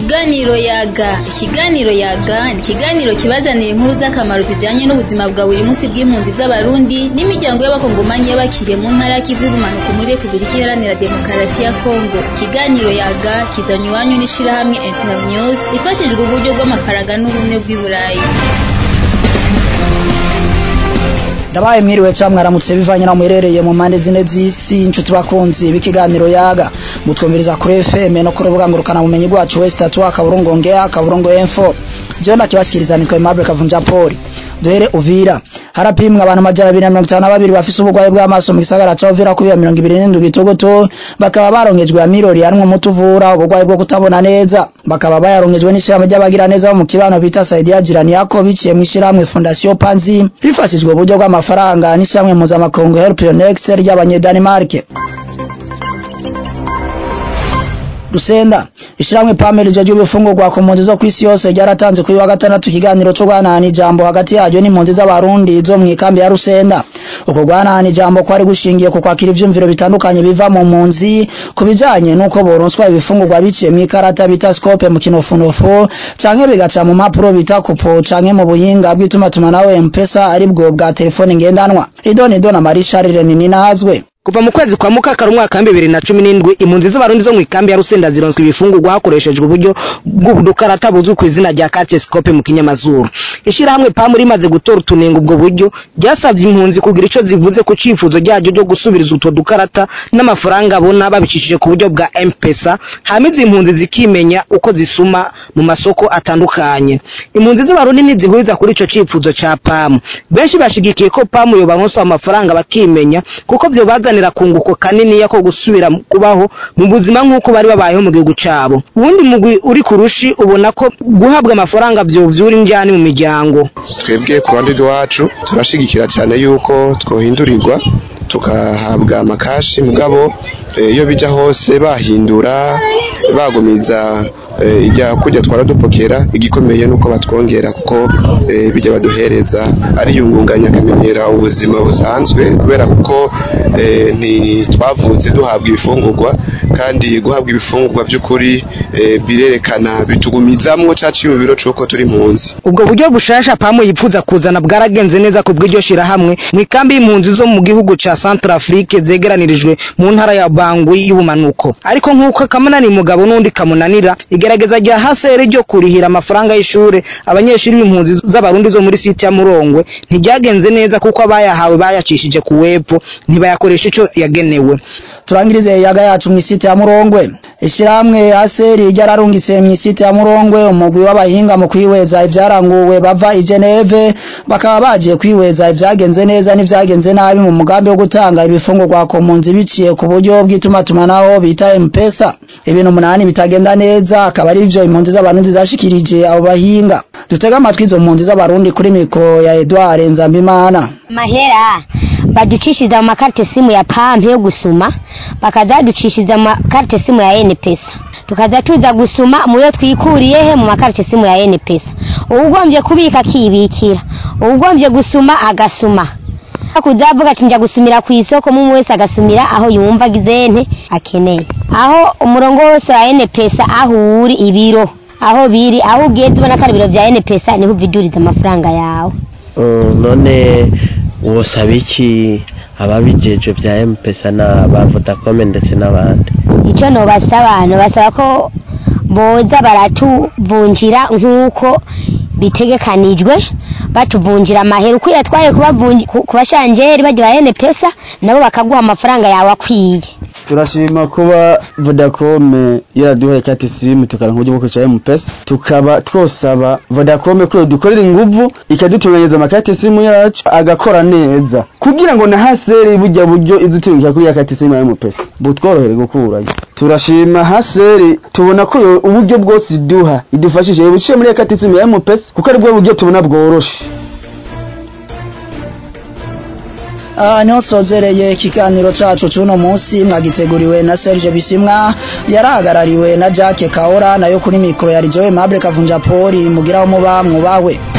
Ikiganiro yaga ikiganiro yaga ni ikiganiro kibazanira inkuru z'akamaro zijanye n'ubuzima bwa buri munsi bw'impunzi z'abarundi n'imiryango y'abakongomanyi y'abakiriye mu ntara y'ikivu y'ubumanuko muri Repubulika Iharanira Demokarasi ya Kongo ikiganiro yaga kizanywe iwanyu n'ishirahamwe Internews rifashijwe uburyo bw'amafaranga n'ubumwe bw'i Burayi ndabaye mwiriwe cyangwa mwaramutse bivanye naho muherereye mu mpande zine z'isi inshuti bakunzi b'ikiganiro yaga mutwumviriza kuri FM no ku rubuga ngurukana bumenyi rwacu West Tatu akaburungu ngea akaburungu info jewe nakibashikiriza nitwa Aimable Kavunja Paul duhere Uvira harapimwa abantu majana abiri na mirongo itanu na babiri bafise uburwayi bw'amaso mu gisagara ca Uvira kuri mirongo ibiri n'indwi gitogoto bakaba barongejwe ya mirori harimwo umuti uvura uburwayi bwo kutabona neza bakaba bayarongejwe n'ishirahamwe ry'abagira neza bo mu kibano bita Saidia Jirani yako biciye mu ishirahamwe Fondation Panzi rifashijwe uburyo bw'amafaranga n'ishirahamwe mpuzamakungu Help Your Next ry'abanyedanimarike Rusenda ishiramwe pameli ryo ry'ubufungurwa ku mpunzi zo kwisi yose ryaratanze kuri wa gatandatu ikiganiro cyo guhanahana ijambo hagati yaryo n'impunzi z'abarundi zo mu ikambi ya Rusenda uko guhanahana ijambo kwari gushingiye ku kwakira ivyumviro bitandukanye biva mu mpunzi ku bijanye n'uko boronswa ibifungurwa biciye mu ikarata bita scope mu kinofunofu canke bigaca mu mpapuro bita kupo canke mu buhinga bw'itumatumanaho M-Pesa aribwo bwa telefone ngendanwa idoni idona Marie Charles Ninazwe kuva mu kwezi kwa mukakara umwaka wa bibiri na cumi n'indwi impunzi z'abarundi zo mu ikambi ya rusenda zironswa ibifungurwa hakoreshejwe uburyo bw'udukarata buzwi ku izina rya carte scope mu kinyamazuru ishirahamwe pamu rimaze gutora utunenga ubwo buryo ryasabye impunzi kugira ico zivuze ku cifuzo ryaryo ryo gusubiriza utwo dukarata n'amafaranga abona babicishije ku buryo bwa M-Pesa hama izi impunzi zikimenya uko zisuma mu masoko atandukanye impunzi z'abarundi ntizihuriza kuri ico cifuzo ca pamu benshi bashigikiye ko pamu yobaronsa amafaranga bakimenya kuko vyo bazanira kunguko kanini yako gusubira kubaho mu buzima nk'uko bari babayeho mu gihugu cabo ubundi mugwi uri kurushi ubona ko guhabwa amafaranga vyovyura indyani mu miryango twebwe ku ruhande rwacu turashigikira cyane yuko twohindurirwa tugahabwa amakashi mugabo iyo bijya hose bahindura bagumiza ijya kujya twara dupokera igikomeye nuko batwongera kuko bijya baduhereza ariyungunganya akamenyera ubuzima busanzwe kubera kuko ntitwavutse duhabwa ibifungurwa kandi guhabwa ibifungurwa by'ukuri birerekana bitugumizamwo caciye mu biro c'uko turi impunzi ubwo buryo bushasha pamu yipfuza kuzana bwaragenze neza ku bw'iryo shirahamwe mu ikambi y'impunzi zo mu gihugu ca Central Afrique zegeranirijwe mu ntara ya Bangui y'ubumanuko ariko nk'uko kamunani mugabo n'undi kamunanira igerageza rya hasere ryo kurihira amafaranga y'ishure abanyeshuri b'impunzi z'abarundi zo muri site ya Murongwe ntiryagenze neza kuko abayahawe bayacishije ku wepo ntibayakoresha ico yagenewe turangirize yaga yacu mu isite ya Murongwe ishiramwe aseri ryararungitse mu isite ya Murongwe umugwi w'abahinga mu kwihweza ivyaranguwe bava i Geneve bakaba bagiye kwihweza ivyagenze neza n'ivyagenze nabi mu mugambi wo gutanga ibifungurwa ku mpunzi biciye ku buryo bw'itumatumanaho bita M-Pesa ibintu umunani bitagenda neza akaba ari ivyo impunzi z'abarundi zashikirije abo bahinga dutega amatwi izo mpunzi z'abarundi kuri mikro ya Edouard Nzambimana mahera baducishiza mu makarite simu ya pampe yo gusuma bakazaducishiza mu makarite simu ya NPesa tukaza tuza gusuma muyo twikuriye he mu makarite simu ya NPesa uwugombye kubika akibikira uwugombye gusuma agasuma kuzavuga ati njya gusumira ku isoko mu wese agasumira aho yumva agizente akeneye aho umurongo wose wa NPesa aho uri ibiro aho biri aho ugeze ubona ko ari ibiro bya NPesa niho uviduriza amafaranga yawe none wosaba iki ababijeje bya M-Pesa na ba Vodacom ndetse n'abandi icyo nobasaba nobasaba ko boza baratuvunjira nk'uko bitegekanijwe batuvunjira amahera uko yatwaye ku bashanjeri bajya ba NPesa nabo bakaguha amafaranga yawe akwiye turashima kuba Vodacom yaraduhaye kati simu tukaranka uburyo bwo kwicara M-Pesa tukaba twosaba Vodacom ko dukorera inguvu ikadutunganyiriza amakati simu yacu agakora neza kugira ngo na haseri bujya buryo izutungira kuri ya kati simu ya M-Pesa butworohere gukurayo turashima haseri tubona ko uburyo bwose iduha idufashije buciye muri ya kati simu ya M-Pesa kuko ari bwo buryo tubona bworoshe aha niho sozereye ikiganiro cacu c'uno munsi mwagiteguriwe na Serge Bisimwa yarahagarariwe na Jacques Kaora nayo kuri mikro ya Rijowe Mable Kavunja Poli mugiraho muba mwubawe